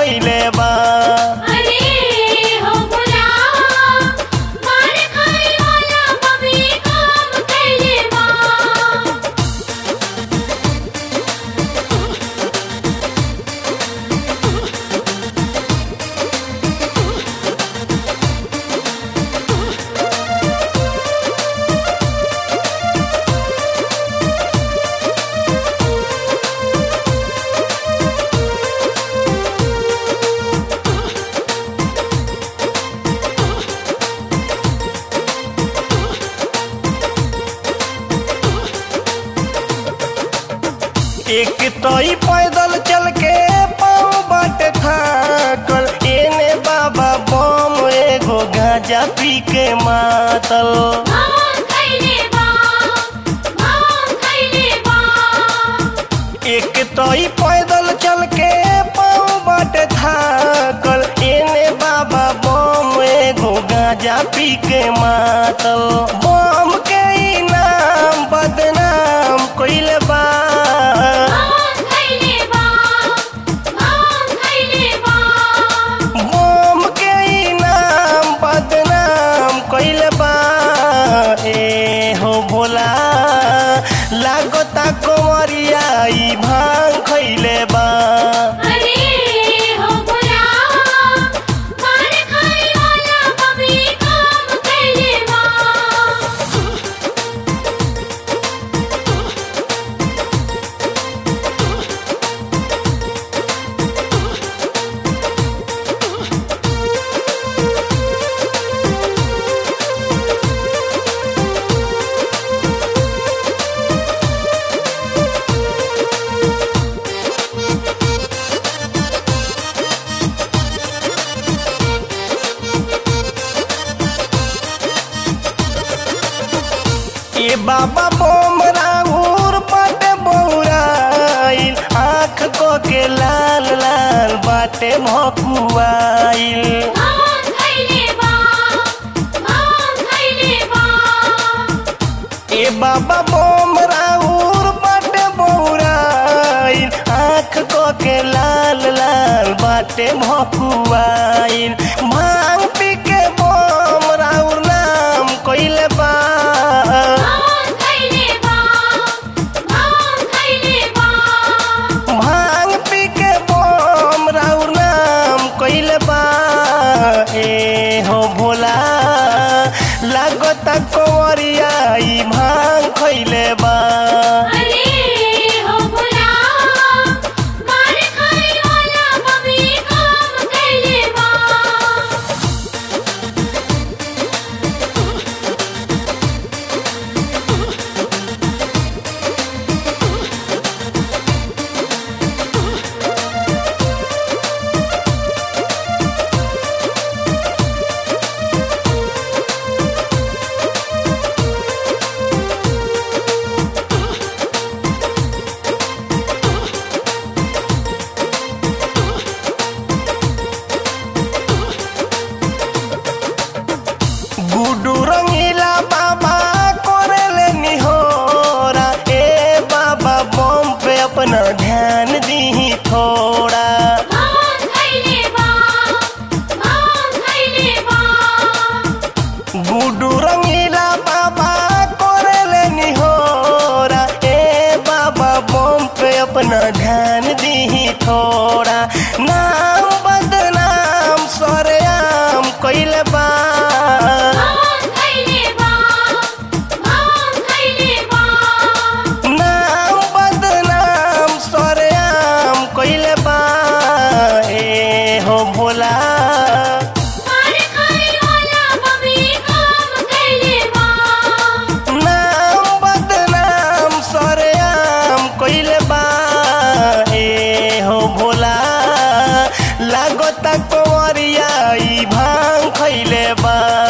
खैले बा अरे हो बुलावा मार खाए वाला बबी काम कैले बा एक तई पैदल चल के पाँव बाटे थाकल एने बाबा बम एगो गांजा पी के मातल मां कैले बा मां कैले बा एक तई पैदल चल के पाँव बाटे थाकल एने बाबा बम एगो गांजा पी के मातल बम के इनाम बदनाम कइले बा मां कैले बा मां कैले बा बम के इनाम बदनाम कइले बा ए हो भोला लागता कंवरिया ई भांग खइले बा अरे हो बुलावा मार खाए वाला बबी काम कैले बा ए बाबा बम राउर बाटे बौराइल आँख को के लाल लाल बाटे भकुआइल मां कैले बा मां कैले बा ए बाबा बम राउर बाटे बौराइल आँख को के लाल लाल बाटे भकुआइल भांग पी के बम राउर नाम कइले बा मां कैले बा मां कैले बा भांग पी के बम राउर नाम कइले बा ए हो भोला लागता कंवरिया ई भांग खइले बा अरे हो बुलावा मार खाए वाला बबी काम कैले बा गुडू रंगीला बाबा कोरेले निहोरा ए बाबा बम पे अपना ध्यान दी थोड़ा मां कैले बा मां कैले बा गुडू रंगीला बाबा कोरेले निहोरा ए बाबा बम पे अपना ध्यान दी थोड़ा नाम बदनाम सरेआम कइले बा मां कैले बा मां कैले बा नाम बदनाम सरेआम कइले बा ए हो भोला मार खाए वाला बबी काम कैले बा नाम बदनाम सरेआम कइले बा ए हो भोला लागता कंवरिया ई भांग खइले बा